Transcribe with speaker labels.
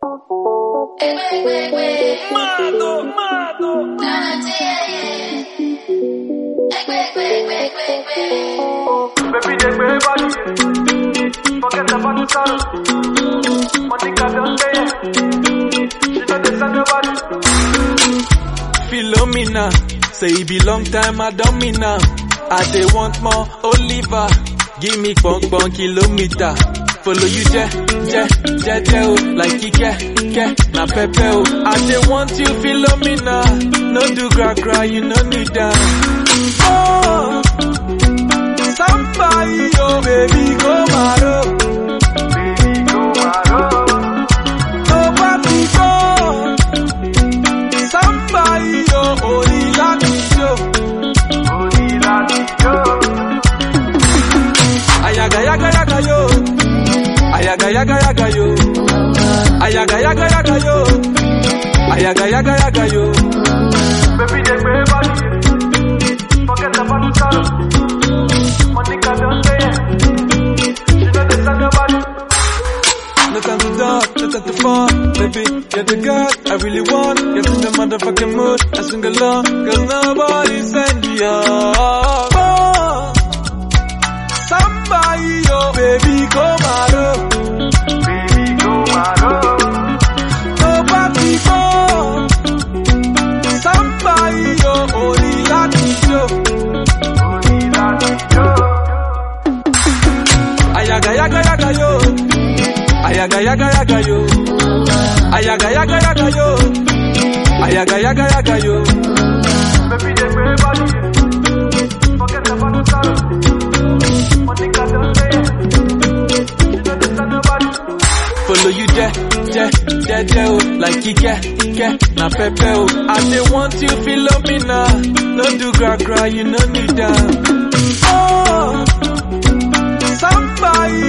Speaker 1: Mado, mado.
Speaker 2: Baby, they way body. Forget about the sorrow. Monica don't say it. She know the send nobody.
Speaker 1: Philomena, say it be long time I don't mean now. I dey want more Oliver, give me bunk bunk kilometer. Follow you je, je, je, je, oh, like Ike, ke, na pepe, oh. I dey want you Philomena, no do gra gra, you no need that. Oh, somebody, oh baby, go maro,
Speaker 2: Baby, go maro.
Speaker 1: nobody go. Somebody, oh, only like show.
Speaker 2: Only like you.
Speaker 1: Ayaga yaga yaga yo. Ayaga yaga yaga yo. Ayaga yaga yaga yo. Ayaga yaga yaga yo.
Speaker 2: Baby, they way body. Forget about the sorrow. Monica don't say it. She know the send nobody.
Speaker 1: No time to talk, no time to fall, baby. You're the girl I really want. Get in the motherfucking mood and sing along, cause nobody send you off. Oh, somebody, oh baby, come out.
Speaker 2: Baby, go maro.
Speaker 1: Nobody go. Somebody, oh, only like you.
Speaker 2: Only like you.
Speaker 1: Ayaga yaga yaga yo. Ayaga yaga yaga yo. Ayaga yaga yaga yo. Ayaga yaga yaga yo.
Speaker 2: Baby, they way body. Forget about the sorrow. Monica don't say it. She know the send nobody.
Speaker 1: Follow you je, je, je, je, oh, like Ike, Ike, na pepe, oh. I dey want you Philomena, no do gra gra, you no need that. Oh, somebody,